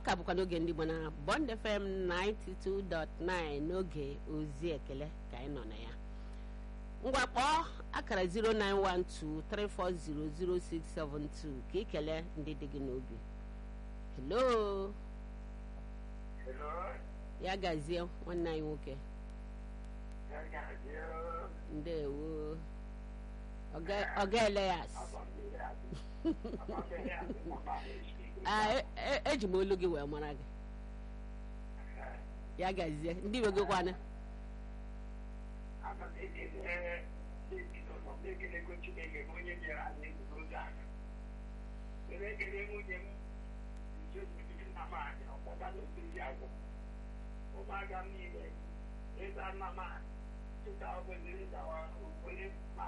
ka bụkwa n'oge ndị Igbo na Bond FM 92.9 n'oge ozi ekele ka anyị nọ na ya ngwa kpọọ akara 09123400672 ka ị kelee ndị dị gị n'obi hello ya gazie nwanne anyị nwoke ndewo ọga Elias eji m olu gị wee mara gị ya gazie ndị iwe gị kwana ụmụaka m niile ịza nna m chịta obodo dawa onye ma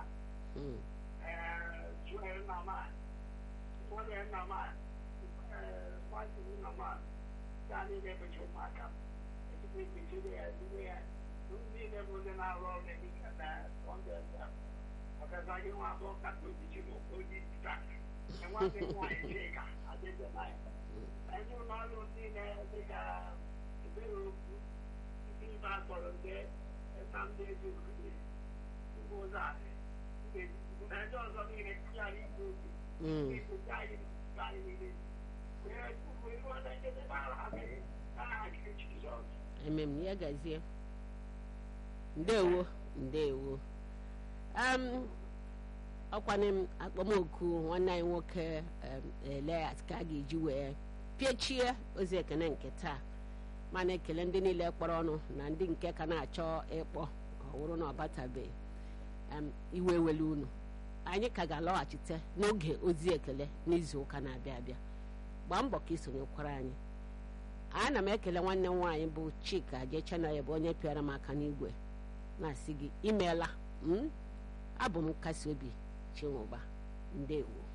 chụọ nna m ụfọdụ nna m nwatụ nna m gaa niile bụchi ụmụaka m ezigbo ekpechiri ya ezigbo ya niile bụ ndị na-arụ ọrụ n'ehihie na sọnde ọkaza gị nwa abụọ kata ojichi n'oji taa enweghị nwaanyị chika adịghị na ya ndị ụlọ ọrụ niile dịka ebere okwu ndị ibe akpọrọ ndị nnamdị ejiokoye ugbo ụzọ anyị na ndị ọzọ niile kụghara igwe okwu igwe anyị anyị niile wee kwuo iru na njedebe ahụ ha mere n'aha nke Jizọs emem ya gazie ndewo ndewo ọkwana m akpọmoku nwanne anyị nwoke Elias ka a ga-eji wee piechie ozi ekene nke taa mana ekele ndị niile kpọrọ ọnụ na ndị nke ka na-achọ ịkpọ ọwụrụ na ọbatabeghị iwe ewele unu anyị ka ga-alọghachite n'oge ozi ekele n'izu ụka na-abịa abịa gbaa mbọ ka isonyekwara anyị ana m ekele nwanne m nwaanyị bụ Chika Jechanaya bụ onye pịara m aka n'igwe na-asị gị imeela abụ m nkasi obi Chinwụba ndewo